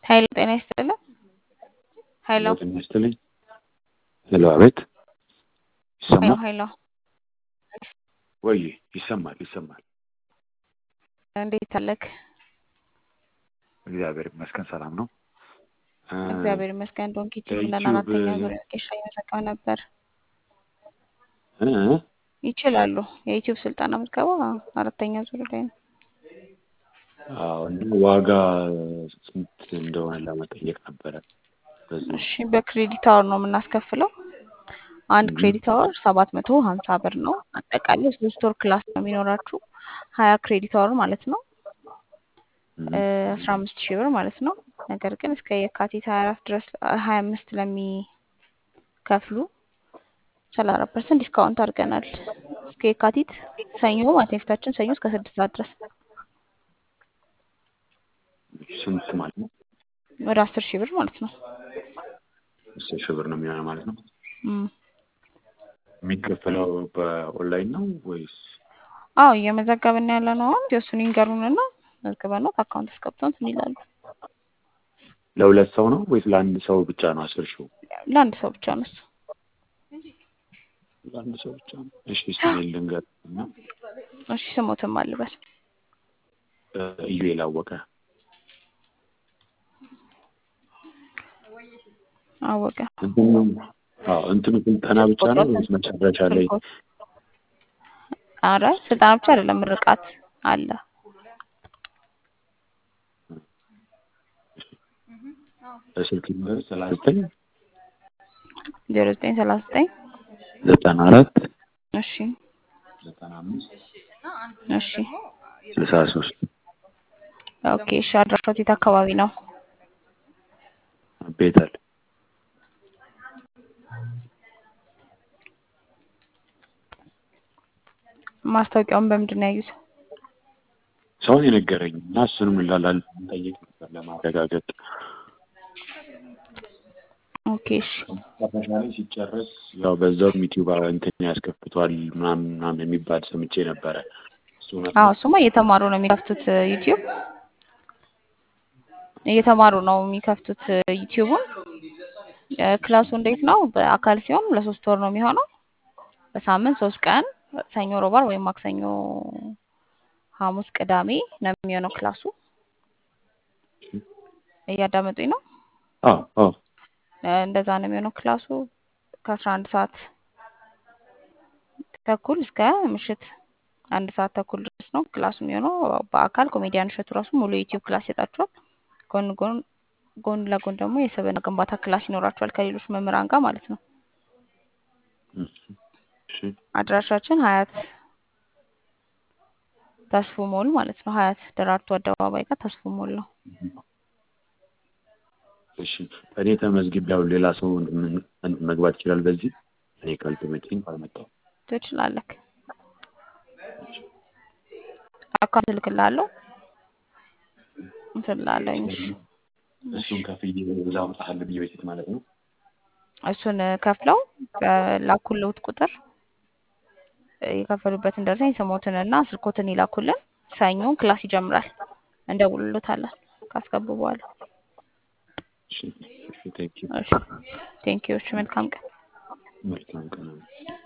ኃይሉ ጤና ይስጥልን። ኃይሉ ጤና ይስጥልኝ። ሄሎ፣ አቤት። ይሰማል ኃይሉ ወይ? ይሰማል፣ ይሰማል። እንዴት አለክ? እግዚአብሔር ይመስገን ሰላም ነው። እ፣ እግዚአብሔር ይመስገን። ዶንኪ ቲቪ ብለን የዩቲዩብ አራተኛ ዙር ቄሻ እየዘጋው ነበር። እ፣ ይችላሉ። የዩቲዩብ ስልጠና ምዝገባ አራተኛ ዙር ላይ ነው። አዎ፣ እና ዋጋ ስንት እንደሆነ ለመጠየቅ ነበረ። በዚህ እሺ፣ በክሬዲት አወር ነው የምናስከፍለው። አንድ እ፣ ክሬዲት አወር ሰባት መቶ ሀምሳ ብር ነው። አጠቃላይ ሶስት ወር ክላስ ነው የሚኖራችሁ ሀያ ክሬዲት አወር ማለት ነው እ፣ አስራ አምስት ሺህ ብር ማለት ነው። ነገር ግን እስከ የካቲት ሀያ አራት ድረስ ሀያ አምስት ለሚከፍሉ ሰላሳ አራት ፐርሰንት ዲስካውንት አድርገናል። እስከ የካቲት ሰኞ ማለት ነው የፊታችን ሰኞ እስከ ስድስት ሰዓት ድረስ ስንት ማለት ነው? ወደ አስር ሺህ ብር ማለት ነው። አስር ሺህ ብር ነው የሚሆነው ማለት ነው። እም። የሚከፈለው በኦንላይን ነው ወይስ? አዎ እየመዘገብን ያለ ነው። አሁን የእሱን ይንገሩንና መዝግበን ነው አካውንት አስገብተን እንትን ይላሉ። ለሁለት ሰው ነው ወይስ ለአንድ ሰው ብቻ ነው? አስር ሺው ለአንድ ሰው ብቻ ነው እሱ። ለአንድ ሰው ብቻ ነው። እሺ፣ ስሜን ልንገር እና እሺ ስሞትም አልበል ኢዩኤል አወቀ አወቀ እንትኑ አዎ፣ እንትኑ ስልጠና ብቻ ነው ቁጥሮት ወይስ መጨረሻ ላይ ስልኮት አረ ስልጠና ብቻ አይደለም ምርቃት አለ። በስልክ ቁጥር ሰላሳ ዘጠኝ ዜሮ ዘጠኝ ሰላሳ ዘጠኝ ዘጠና አራት እሺ ዘጠና አምስት እሺ ስልሳ ሶስት ኦኬ እሺ አድራሻው የት አካባቢ ነው? ቤተል ማስታወቂያውን በምንድን ነው ያዩት? ሰውን የነገረኝ እና እሱንም ላላል ጠይቅ ነበር ለማረጋገጥ ኦኬ እሺ መጨረሻ ላይ ሲጨርስ ያው በዛውም ዩቲዩብ እንትን ያስከፍቷል ምናምን ምናምን የሚባል ሰምቼ ነበረ። እሱ እውነት አዎ ነው? እሱማ እየተማሩ ነው የሚከፍቱት ዩቲዩብ እየተማሩ ነው የሚከፍቱት ዩቲዩቡን። እ፣ ክላሱ እንዴት ነው? በአካል ሲሆን ለሶስት ወር ነው የሚሆነው። በሳምንት ሶስት ቀን ሰኞ፣ ሮብ፣ ዓርብ ወይም ማክሰኞ፣ ሐሙስ፣ ቅዳሜ ነው የሚሆነው ክላሱ። እያዳመጡኝ ነው? አዎ አዎ እ፣ እንደዛ ነው የሚሆነው ክላሱ ከአስራ አንድ ሰዓት ተኩል እስከ ምሽት አንድ ሰዓት ተኩል ድረስ ነው ክላሱ የሚሆነው። በአካል ኮሜዲያን እሸቱ ራሱ ሙሉ የዩቲዩብ ክላስ ይሰጣችኋል። ጎን ጎን ጎን ለጎን ደግሞ የስብዕና ግንባታ ክላስ ይኖራችኋል ከሌሎች መምህራን ጋር ማለት ነው። እሺ አድራሻችን ሀያት ተስፉ ሞል ማለት ነው። ሀያት ደራርቱ አደባባይ ጋር ተስፉ ሞል ነው። እሺ እኔ ተመዝግቤ ያው ሌላ ሰው ምን- ምን- መግባት ይችላል በዚህ እኔ ካልተመቸኝ ካልመጣሁ ትችላለህ። አካውንት እልክልሃለሁ እንትን እላለሁኝ። እሺ እሺ እሱን ከፍዬ እዛ መውጣት አለብኝ በፊት ማለት ነው። እሱን ከፍለው በላኩልዎት ቁጥር የከፈሉበትን ደረሰኝ ስሞትንና ስልኮትን ይላኩልን። ሰኞ ክላስ ይጀምራል። እንደውልሎታለን ካስገቡ በኋላ። እሺ እሺ ቴንኪው እሺ ቴንኪው። እሺ መልካም ቀን። መልካም ቀን